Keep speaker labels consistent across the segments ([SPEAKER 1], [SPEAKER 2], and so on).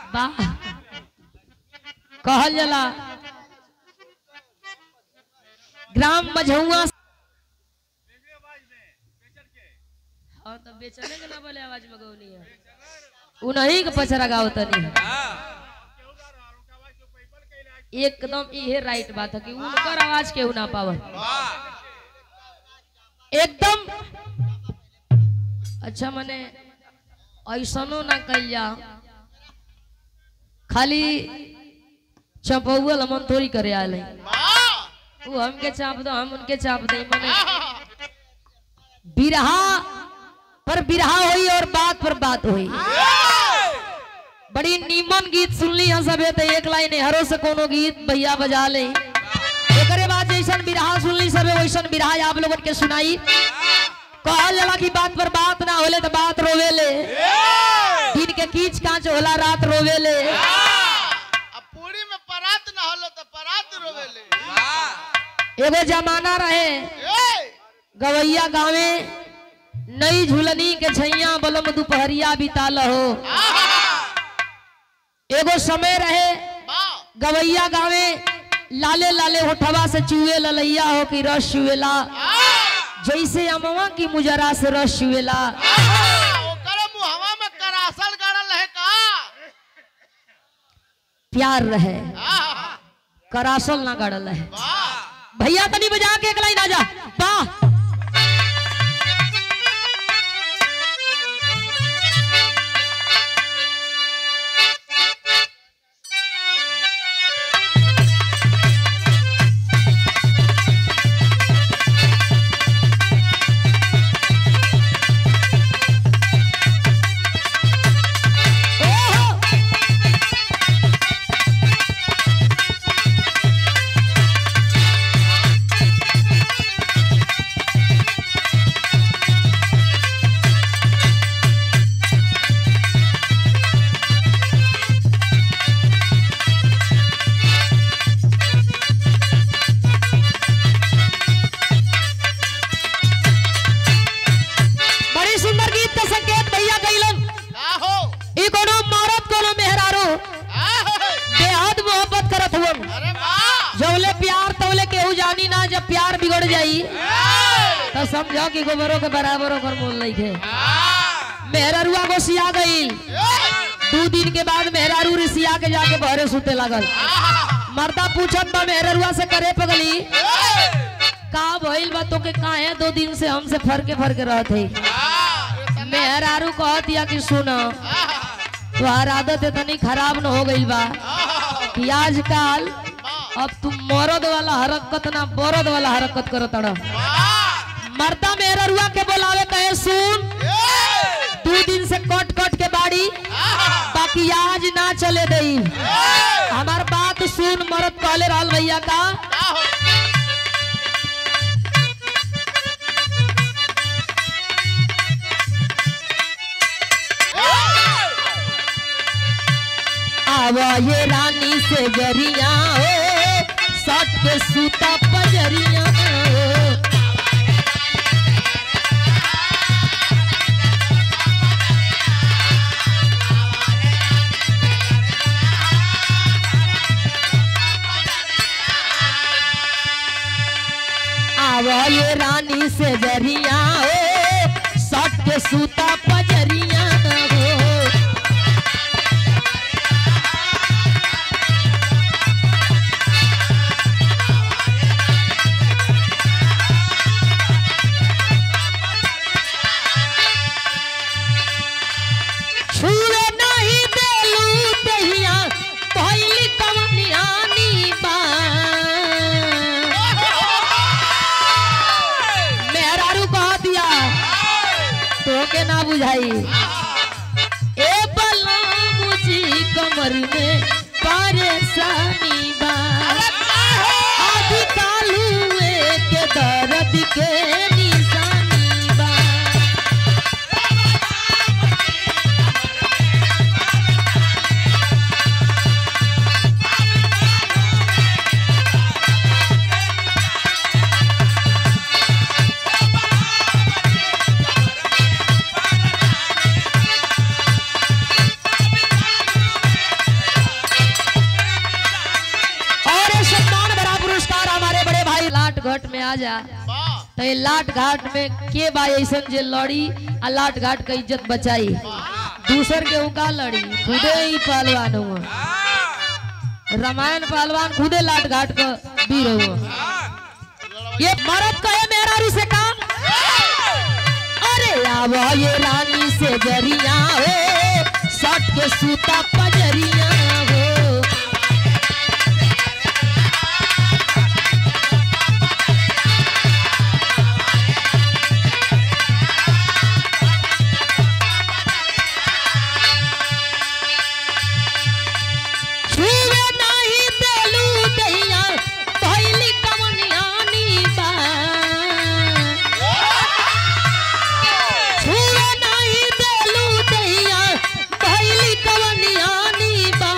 [SPEAKER 1] वाह कहल जाला ग्राम मझौआ हाँ तो बेचने के ना बोले आवाज में गौनी है उन्हीं के पचरा गाओ तनी है एकदम इहे राइट बात है कि उनकर आवाज केहू ना पावल एकदम अच्छा मने ऐसनो ना कल जा खाली चपौल हमन थोड़ी करे आले वो हमके चाप दो हम उनके चाप दे मने बिरहा पर बिरहा हुई और बात पर बात हुई बड़ी नीमन गीत सुनली हम सबे तो एक लाइन हरो से कोनो गीत भैया बजा ले एकरे बाद जैसन बिरहा सुनली सबे वैसन बिरहा आप लोगन के सुनाई कहल जाला की बात पर बात ना होले तो बात रोवेले दिन के कीच कांच होला रात रोवेले
[SPEAKER 2] अब पूरी में परात ना होलो तो परात रोवेले
[SPEAKER 1] एगो जमाना रहे
[SPEAKER 2] ए
[SPEAKER 1] गवैया गावे नई झुलनी के छैया बलम दुपहरिया बिताल हो एगो समय रहे
[SPEAKER 2] बा
[SPEAKER 1] गवैया गावे लाले लाले होठवा से चुए ललैया हो कि रस चुएला जैसे अमवा की मुजरा से रस चुएला
[SPEAKER 2] ओकरे मुहवा में करासल गड़ल है का
[SPEAKER 1] प्यार रहे
[SPEAKER 2] आहा,
[SPEAKER 1] करासल ना गड़ल है
[SPEAKER 2] वाह
[SPEAKER 1] भैया तनी बजा के एक लाइन आजा वाह ओहो बड़ी सुंदर गीत का संकेत भैया कैलन
[SPEAKER 2] का हो
[SPEAKER 1] ई कोनो मरद कोनो मेहरारू
[SPEAKER 2] आहा,
[SPEAKER 1] बेहद मोहब्बत करत हुवन
[SPEAKER 2] अरे वाह
[SPEAKER 1] जौले प्यार तौले केहू जानी ना जब प्यार बिगड़ जाई तो समझो कि गोबरों के बराबर ओकर मोल नहीं थे मेहरारुआ को सिया गई दो दिन के बाद मेहरारू रिसिया के जाके बहरे सुते लागल मर्दा पूछत बा मेहरारुआ से करे पगली का भइल बा तोके काहे दो दिन से हमसे फरके फरके रहत है मेहरारू कहत या कि सुन तुम्हार आदत इतनी खराब न हो गई बा कि आजकल अब तुम मरद वाला हरकत ना बरद वाला हरकत करत अड़ मर्दा मेहरारुआ के बोलावे कहे सुन दो दिन से कट कट के बाड़ी बाकी आज ना चले दई हमार बात सुन मरद कहले रहल भैया का आवा ये रानी से गरिया हो सट के सूता पजरिया हो आवा ये रानी से गरिया हो सट के सूता पजरिया हो छुए नहीं देलू दहिया भइल कवनियानी बा मेहरारू कह दिया तोके ना बुझाई ए बलराम जी कमर में परेशानी बा आदि कालुए के दर्द के निशानी बा घाट में आ जा
[SPEAKER 2] वाह
[SPEAKER 1] तो ये लाट घाट में के बा ऐसन जे लड़ी आ लाट घाट का इज्जत बचाई दूसर के का लड़ी खुदे ही पहलवान हुआ रामायण पहलवान खुदे लाट घाट का वीर हुआ ये मरद कहे मेरा रू से काम अरे आवा ये रानी से जरिया हो सट के सूता पजरिया हो छुए नाही देलू दैया भइली कमनियानी बा छुए नाही देलू दैया भइली कमनियानी बा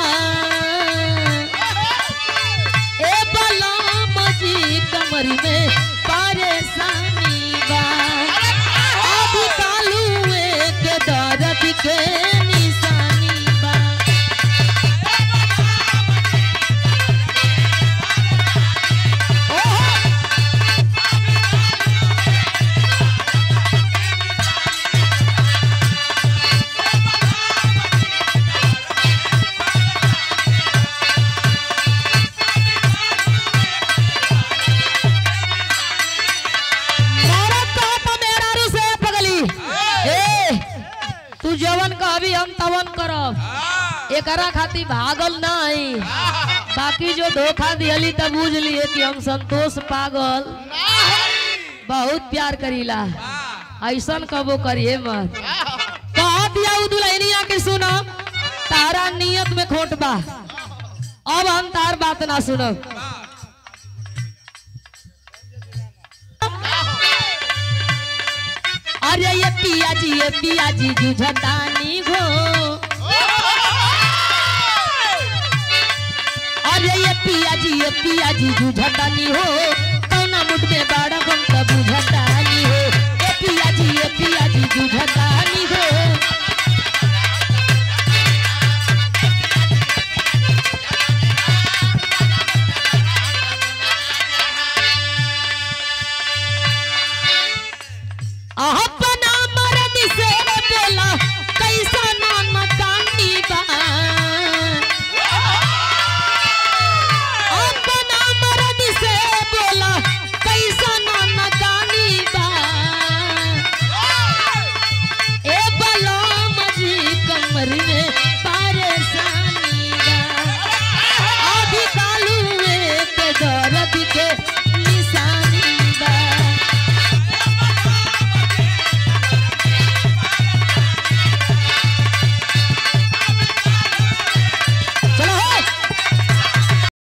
[SPEAKER 1] ए बलाम जी कमरी में परेशानी बा अब कालुए के दर्द के निशानी बा मारत कहत मेरा रू से पगली ए तू जवन कहबी हम तवन करब एकरा खातिर भागल नहीं बाकी जो धोखा दिहली तब बुझ लिए कि हम संतोष पागल बहुत प्यार करीला ऐसन कबो करिए मत कह दिया उ दुल्हनिया के सुनो तारा नियत में खोट बा अब हम तार बात ना सुनब अरे ये पिया जी ये पिया जी जुझतानी हो अरे ये पिया जी ये पिया जी जुझतानी हो कौना मुठ में बाड़ा हम तब बुझतानी हो ये पिया जी ये पिया जी जुझतानी हो